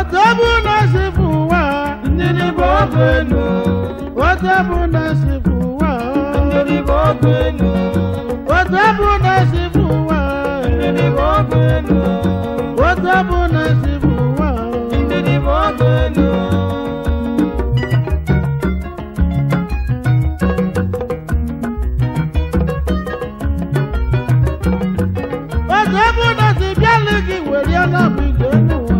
otu bụ na si bụ ụwa ndidi bụ ọgụ enu otu bụ na si bụ ụwa ndidi bụ ọgụ enu otu bụ na si bụ ụwa ndidi bụ ọgụ enu otu bụ na si bụ ụwa ndidi bụ ọgụ enu otu bụ na si bịalụ gị were ya na bụ ije n'ụwa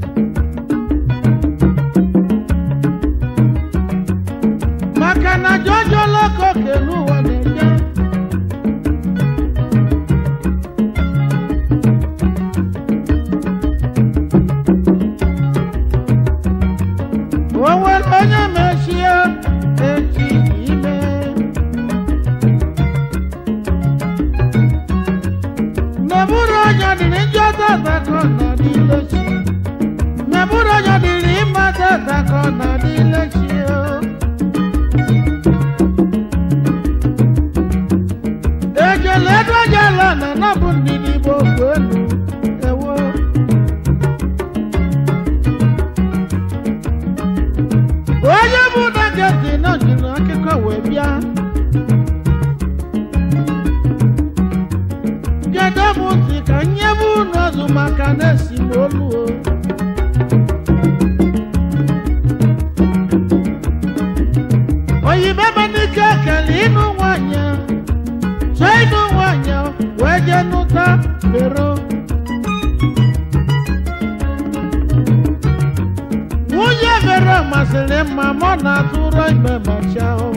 maka na jọjọ lọkọ kelu ụwa na-enye o nwere onye mechie echi ime n'eburu onye dịrị njọ tata ka ọ nọ n'ile chi n'eburu onye dịrị ịma tata ka ọ nọ n'ile chi o ekele edojala na nabụ ndidi bụ okwu elu ewo onye bụ na geti na jiri akụkọ wee bịa kedu m ntị ka nye bụ unu ọzụ maka na-esi m olu o oyibo emenike ekele ịnụ nwanyị so ịnụ nwanyị wee jee nụta bero nwunye bero masịrị mma mụ na-atụrụ ime macha o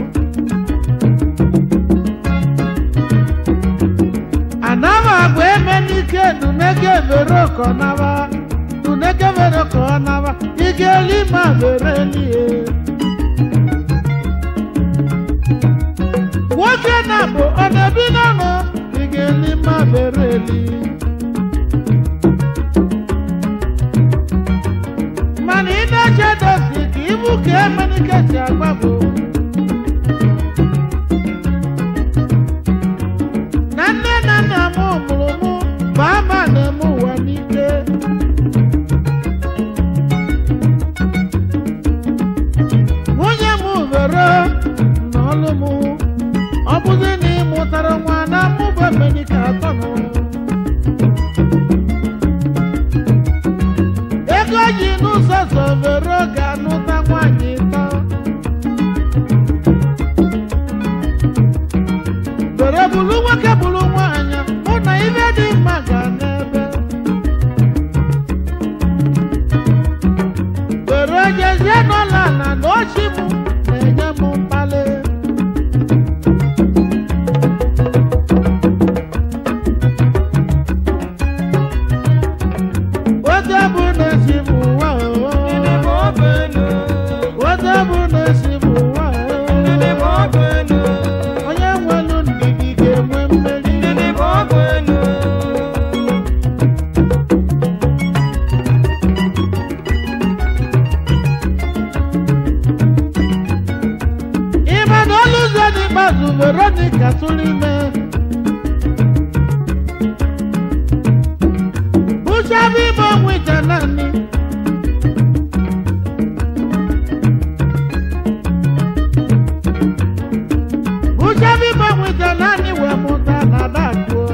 anaba agwa eme n'ike nunege bero ka ọ naba nunege bero ka ọ naba ike eli ma bere elie nwoke na bụ ọ na-ebi n'ọnụ ị ga-eli ma bere eli mana ị na-eche dosi ka ibu ka emenike si agba bụ na nne na nna m mụrụ mụ bụ ama na-eme ụwa n'ike nwunye m vero n'ọlụ m ọ bụzi na ị mụtara nwa na mmụba emenike atọ nọ ego ji n'ụzọ so vero ga-anụta nwaanyị ịtọ were bụrụ nwoke bụrụ nwaanyị hụ na ibe dị mma ga n'ebe were jezie n'ụlọ ala na ochi m na-enye m mkpali otu bụ na-esi m ụwa ndidi bụ ọgụ enu otu bụ na-esi m ụwa ndidi bụ ọgụ enu onye nwelu ndidi ga-enwe mmeri ndidi bụ ọgụ enu ịma na olu ụzọ n'ikpeazụ veronica tụrụ ime bụchabe ime ọnwụ ije naanị bụchabe ime ọnwụ ije naanị wee mụta na adakụọ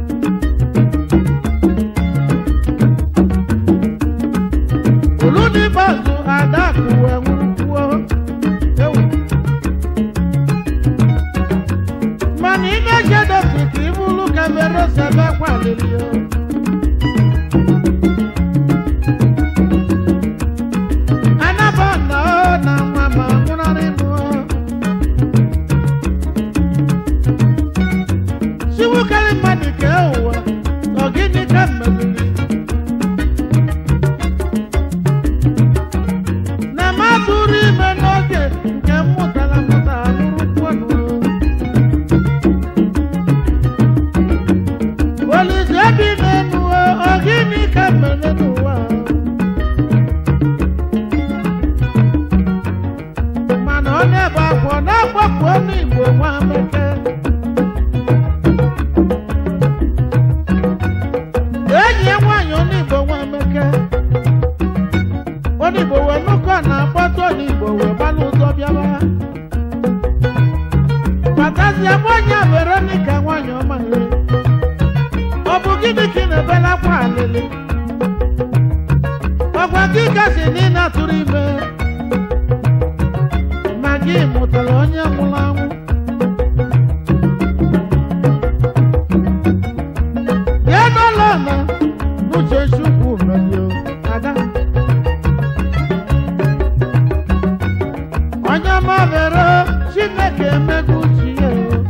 olu n'ikpeazụ adakụ wee nwụrụkwuo ewu mana ị na-eche dosi ka ị bụrụ ka vero sebe kwaliri o anaba na ọ na nwa ma nwụrarị mụ siwukarị mmadụ ka ụwa ọ gịnị ka mmeziri na m atụrụ ime n'oge nke m mụtara mụta lụrụkwonụ Olise bi n'elu ọ gịnị ka mere n'ụwa mana ọ na-ebe akwa ọ na-agbapụ ọnụ Igbo nwa bekee eji na-ebela akwa alịlị ọgwa gị gasị na ị na-atụrụ ime ma gị mụtara onye nwụrụ anwụ ya n'ụlọ na n'uche chukwu merio ada onye mabere chineke emego uche ya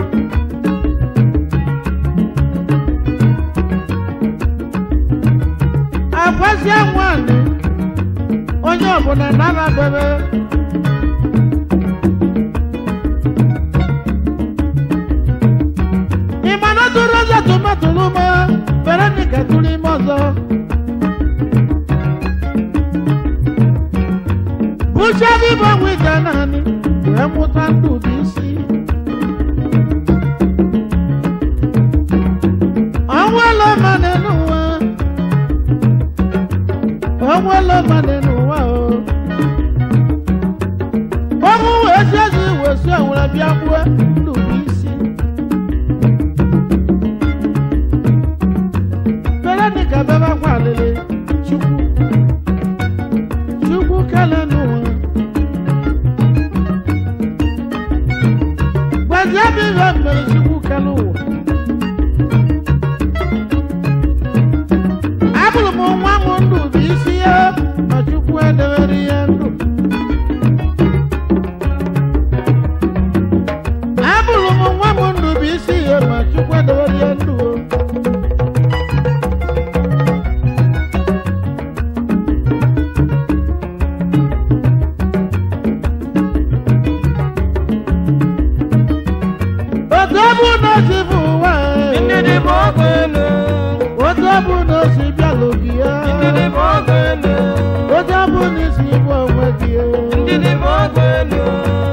agwazie nwanyị onye ọbụla na-anabere ịmana tụrụ ọzọ tụmatụrụ ma veronica tụrụ ime ọzọ bụchadị bụ ọnwụ ije naanị wee mụta ndụ dị isi ọnwụ elu mmadụ n'ụwa ọnwụ elu mmadụ n'ụwa o ọnwụ wee si ezi wee si onwere bịa gbuo ndụ dị isi veronica bebe akwa alịlị chukwu chukwu kele n'ụwa gwazie m ihe mere chukwu kele ụwa abụrụ m nwa m ndụ bụ isi ya ma chukwu edewere ya ndụ abụrụ m nwa m ndụ bụ isi ya ma chukwu edewere ya ndụ o. otu ọ bụ na o si bụ ụwa e. Ndidi bụ ọgụ elu. otu ọ bụ na o si bịalụ gị ya Ndidi bụ ọgụ elu. otu ọ bụ na isi bụ onwe gị ya Ndidi bụ ọgụ elu.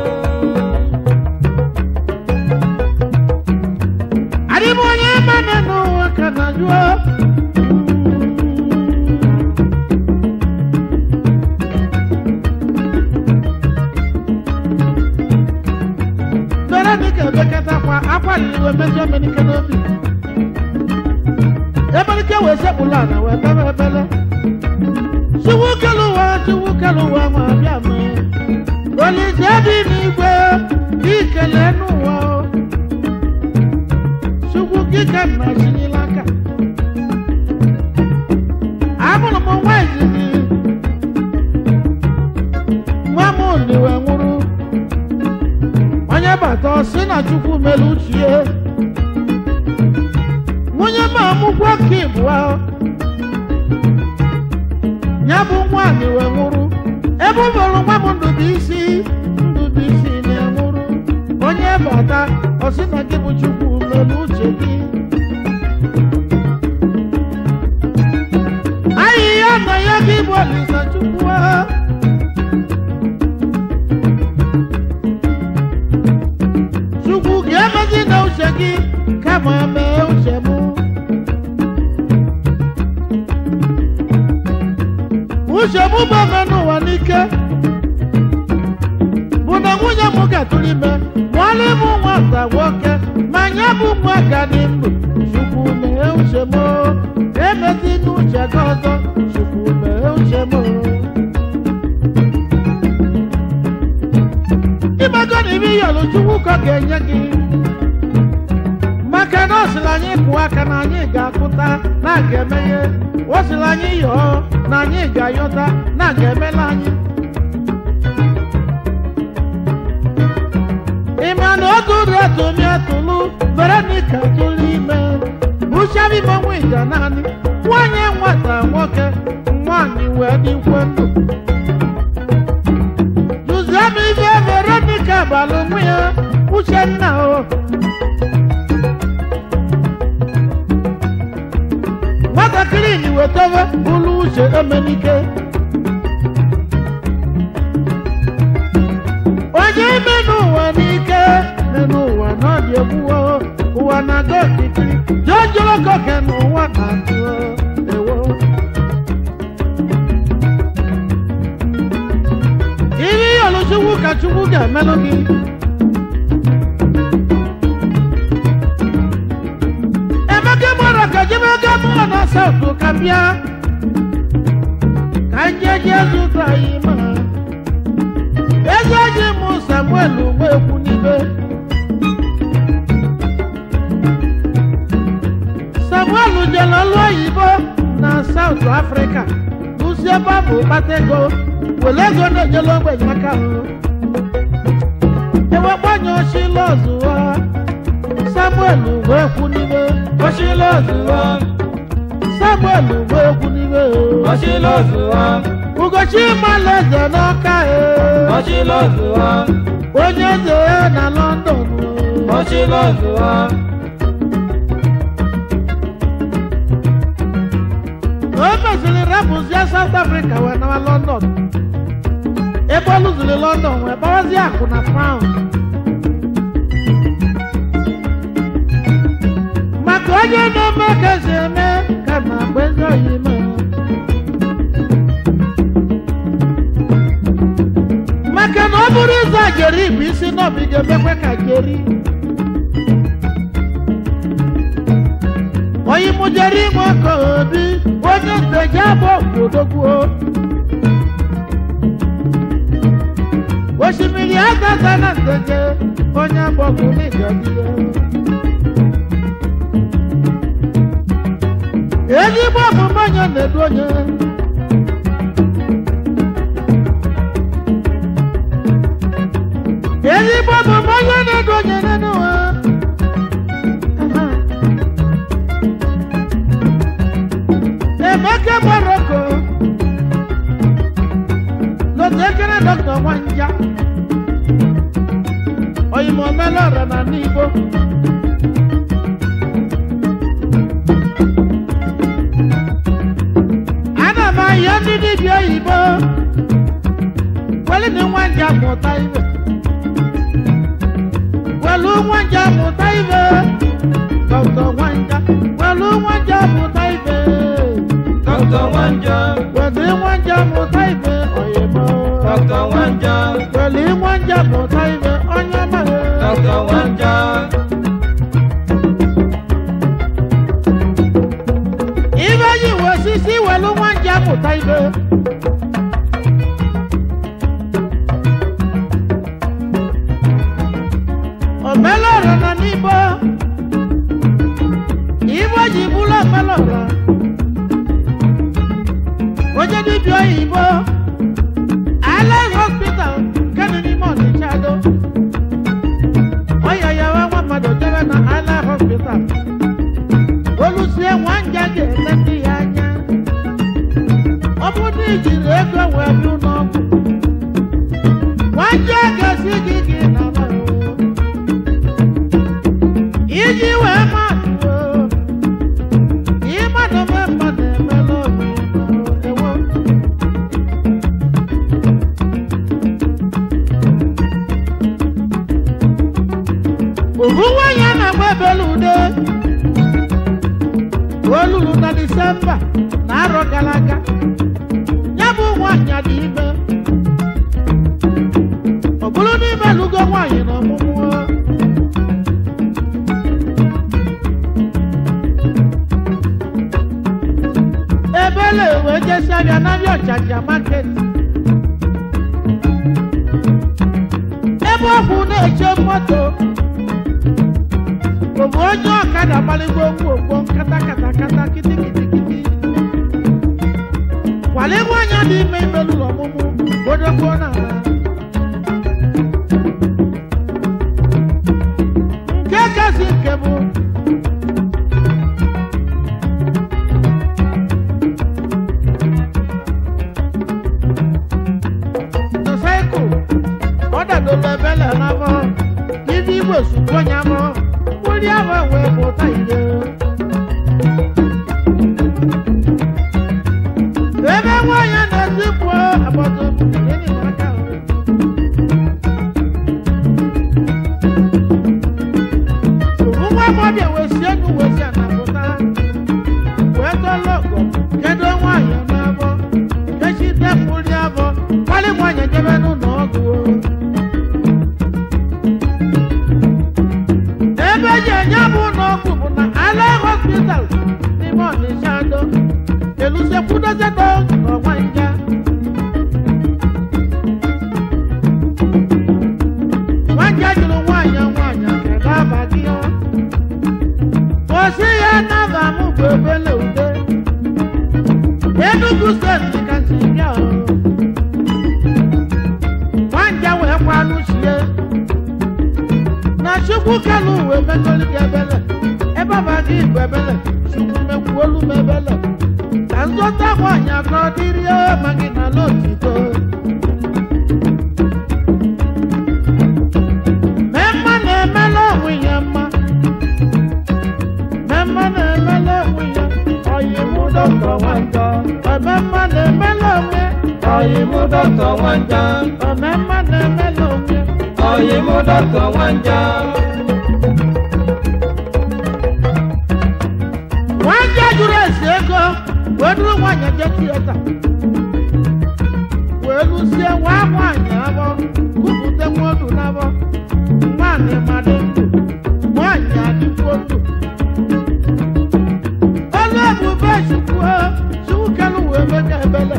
adị m onye mana n'ụwa ka na jụọ veronica ebekatakwa akwaliri iwe mejọ emenike n'obi emenike wee sekpụlụ ala wee bebe ebele chiwu kelu ụwa chiwu kelu ụwa ma bịa mee olise dị n'igwe ikele n'ụwa o chukwu kike nna chinyela aka amụrụ m nwa izizi nwa m oliwe nwụrụ onye bata ọ sị na chukwu mere uchie nwunye m amụkwa ka ịbụa ya bụ nwaanyị wee nwụrụ ebe ọ bụrụ nwa m ndụbụisi ndụbụisi na-enwụrụ onye bata ọ sị na gị bụ chukwu mere uche gị ahịhịa na ya gị bụ olisa chukwu a. chukwu ga-emezi na uche gị kama mee uche m uche m bụ ome n'ụwa n'ike bụ na nwunye m gatụrụ ime mụọla ịmụ nwata nwoke ma nye bụ nwa ga dị ndụ chukwu mee uche m emezi n'uche gị ọzọ chukwu mee uche m imego na ibe iyọlụ chukwu ka ọ ga-enye gị maka na ọ sịrị anyị kụọ aka na anyị ga-akụta na a ga-emeghe ọ sịrị anyị yọọ na anyị ga-ayọta na a ga-emela anyị ịma na otu ụdị atụmi atụlụ veronica tụrụ ime uchebi monwe ija naanị nwanyị nwata nwoke nwanyị wee dịkwe ndụ Duzie m ibe veronica balụ nwa ya uchenna o nwatakịrị ni wetara ụlọ uche emenike onye ime n'ụwa n'ike dị n'ụwa n'ọdị egbuwo ụwa na-aga okirikiri jọjọrọ koke n'ụwa na-atụ ewo ihe ịyọlụ chukwu ka chukwu ga-emelụ gị emeka mara ka jemega mụọ na asa bịa ka njeje zụta anyị ma ego ji mụ samuel nwekwu n'ibe samuel jere ọlụ oyibo na saut afrịka lụsi ebe ọ bụ kpata ego were ego na-ejela ogbenye aka hụ ewekpanye oshila ọzụwa samuel nwekwu n'ibe Oshilozuwa, samuel nwekwu n'ibe Oshilozuwa, ugochi malaeze n'ọka e Oshilozuwa, onye eze ya na london Oshilozuwa, o mesịrị rapụzie south africa wee nawa london ebe ọ lụziri london wee gbawazie akụ na pound maka onye na-eme ka esi eme ka na mgbe ndị oyi mee maka na ọ bụrụ ịza jeri bụ isi n'obi ga-emekwe ka jeri onye mụjere inwe ka obi onye nteje abụ odogwuo osimiri agaza na nteje onye agbọgwụ n'ịgọdịyo ezigbo omume onye na-edu onye ezigbo omume onye na-edu onye n'ụwa emeke moroko lotekere dọkta nwanja oyimo melora na n'igbo ana m ahịa ndị dibịa oyibo welini nwanja mụta ibe welu nwanja mụta ibe dọkta nwanja welu nwanja mụta ibe Dr. Wanja, weli nwanja mụta ibe oyimo Dr. Wanja, weli nwanja mụta ibe onye mara Dr. Wanja, ibe yi we osisi welu nwanja mụta ibe omelọra na n'igbo igbo ji bụrụ omelọra onye dibịa oyibo Allied hospital kenu n'ime ọnịcha do ọya ya nwa nwa mmadụ jebe na Allied hospital olusie nwanja ga-ele ndị ya anya ọ bụ na ijiri ego wee bịa n'ọgwụ nwanja ga-esi gị gị na iji wee mmadụ ịmadụ mee mmadụ emela obi ewo ohu nwanyị a na-agba ebele ude o luru na disemba na arọ gara aga ya bụ nwaanyị dị ime ọ bụrụ n'ime lugo nwaanyị na ọmụmụ ebele wee jesi abịa n'abịa ọchacha maket ebe ọkwụ na-eche moto bụ onye ọkada gbaligo ngwongwo nkata kata kata kiti kiti kiti kwaligwo onye dị ime ime n'ụlọ ọmụmụ bodogbuo n'ala nke kasị nke bụ motosaịkụl ọ dadoro ebele n'afọ ndị igbo sukwu onye afọ wúrí àwọn ìwé mọ̀tá ìlú. Ebe nwanyị na-esi pụọ agbata obi nínú aka o. Nwa agbọbịa wee si enu wee si anapụta. Wee tọlọ ọgọ kedu nwanyị n'abọ. Kechi depụrụ abọ kpali nwanyị jebe n'ụlọ ọgwụ o. ebe eji enye bụ n'ọgwụ bụ na ala hospital n'ime ọnịsha do elusekwudozie dọkịta nwanja nwanja jụrụ nwaanyị nwaanyị kedu aba gị ọ osi ya naba m bụ ebele ude Enugu steeti kasị bịa o nwanja wee kwanụ chie na chukwu kalụ wee megolu gị ebele ebe ọba gị bụ ebele chukwu mekwuolu m ebele ka nzọta nwaanyị ka ọ dịrị ma gị na n'otito mee mma na-emela onwe ya mma mee mma na-emela onwe ya ọyị mụ dọkịta nwanja ome mma na-emela onwe Oyi mú dọ́kítọ̀ wọ́n já. ome mma na-emela onwe Oyi mú dọ́kítọ̀ wọ́n já. nwanyị jụrụ esi ego wee duru nwanyị je tieta wee lụsie nwa nwanyị abọ kupụta nwodu n'abọ nwaanyị madị ndụ nwanyị adịkwuo ndụ olu ebube chukwu chukwu kelu wee mega ebele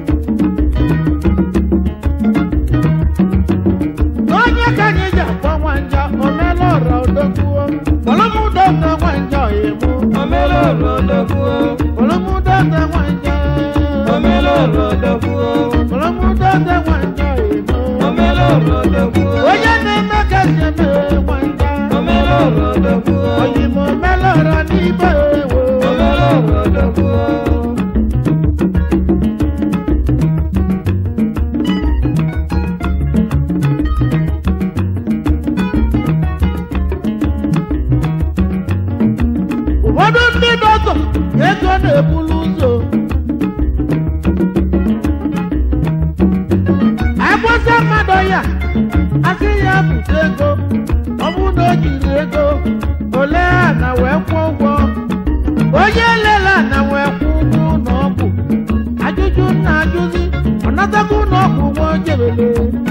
onye ka anyị ji akpọ nwanja omela ọra odokwuo kpọlọmụdọta nwanja ọyịmụ Omelolo dọ́kúo. kpọlọmụdọta nwanja Omelolo dọ́kúo. kpọlọmụdọta nwanja ọyịmụ Omelolo dọ́kúo. onye na-eme ka si eme nwanja Omelolo dọ́kúo. ọyịmụ omela ọra n'ibe ewo Omelolo dọ́kúo. ụfọdụ ndị dọkọ ego na-ebulu ụzọ agbasa mmadụ ya asị ya bute ego ọ bụrụ na o jiri ego ole a na wee kwụọ ụgwọ onye lela na wee kwụ ụgwọ ụlọ ọgwụ ajụjụ na ajụzi ọ natago ụlọ ọgwụ nwa ojebele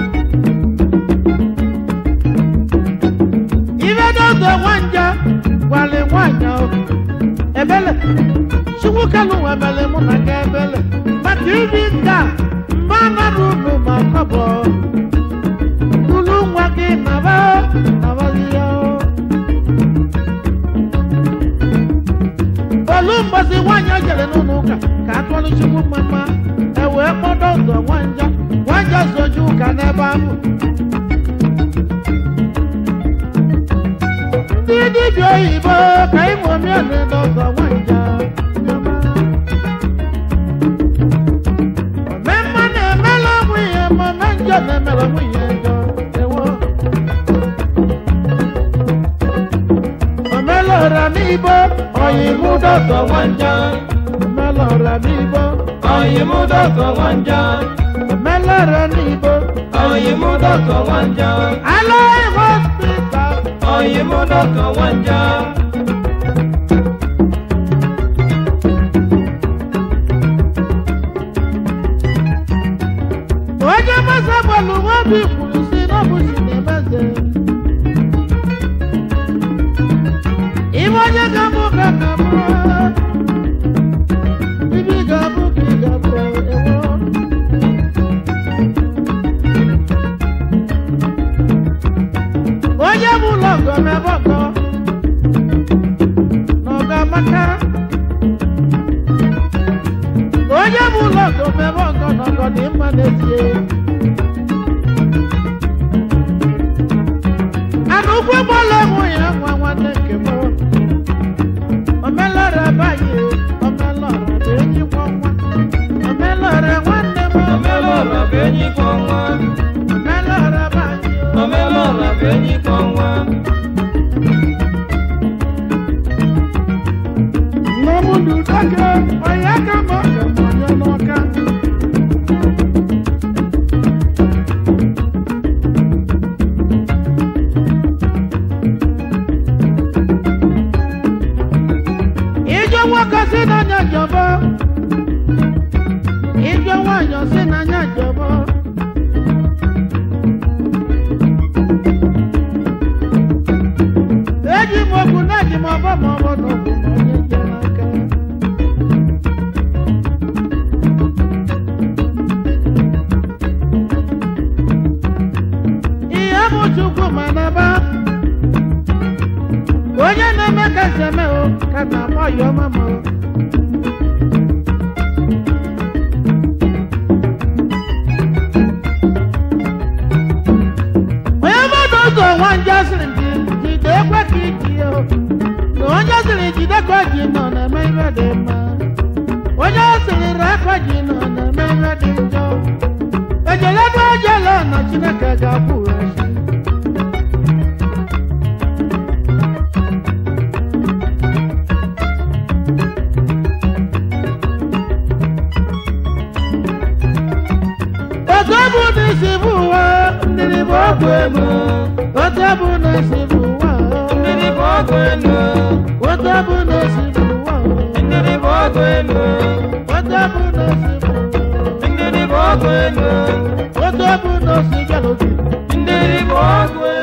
ibe n'oge nwanja gwale nwanyị ahụ ebele chukwu kalụ nwebele mụ na ga ebele maka ibi nka mba nara unu ma kọbọ ulu nwa gị naba nabazi ya olu mgbasi nwanyị o jere n'ụlọ ụka ka atụọlụ chukwu mma e wee kpọdọ ụzọ nwanja nwanja soju ụka n'ebe ahụ ndị dibịa oyibo ka ịmụ omiọnụ n'ọzọ nwanja omemma na-emela onwe ihe ma ome njọ na-emela nwunye njọ ewo omela ọra n'ibo oyibo dọtọ nwanja omela ọra n'ibo Oyi mú dọ́kítọ̀ wọ́n já. omela ọra n'ibo Oyi mú dọ́kítọ̀ wọ́n já. alaghị hospital Oyi mú dọ́kítọ̀ wọ́n já. onye masa gbalụ nwa obi kwuru si n'ọbụchi na-emeze ibe onye ga-abụ ka ka bụ ibi ga-abụ ka ị ga-abụ ewo onye bụ ụlọ ọgọ mebe ọgọ na ọgọ amaka onye bụ ụlọ ọgọ mebe ọgọ na ọgọ dị mma n'ezie ana ụkwụ gbọla enwe ya nwa nwanne nke m omelọra banye omelọra bụ enyi nwa nwa omelọra nwanne m Omelolo bụ enyi kọ nwa. omelọra banye Omelolo bụ enyi kọ nwa. Nwamudu dake onye aka ma ọ ga m onye n'ọka ijọ nwoke si n'anya jọbọ ijọ nwanyị si n'anya jọbọ eji m okwu na eji m ọbọ ma ọ bụ na ọ bụ ma onye nje n'aka seme o ka na akpọ ya ọma m o. onye mmadụ ụzọ nwanja sịrị gị jide ekwe ka iji ya o. na onye sịrị jide ka ji nọ na-eme ihe dị mma onye sịrị rekọ ji nọ na-eme ihe dị njọ ejeledu ejele na chineke ga-akwụ echi otu bụ na isi bụ ụwa mmiri bụ ọgwụ ego otu bụ na isi bụ ụwa Ndidi bụ ọgụ elu. otu bụ na isi bụ ụwa Ndidi bụ ọgụ elu. otu bụ na isi bụ ụwa Ndidi bụ ọgụ elu. otu bụ na osi bịara obi Ndidi bụ ọgụ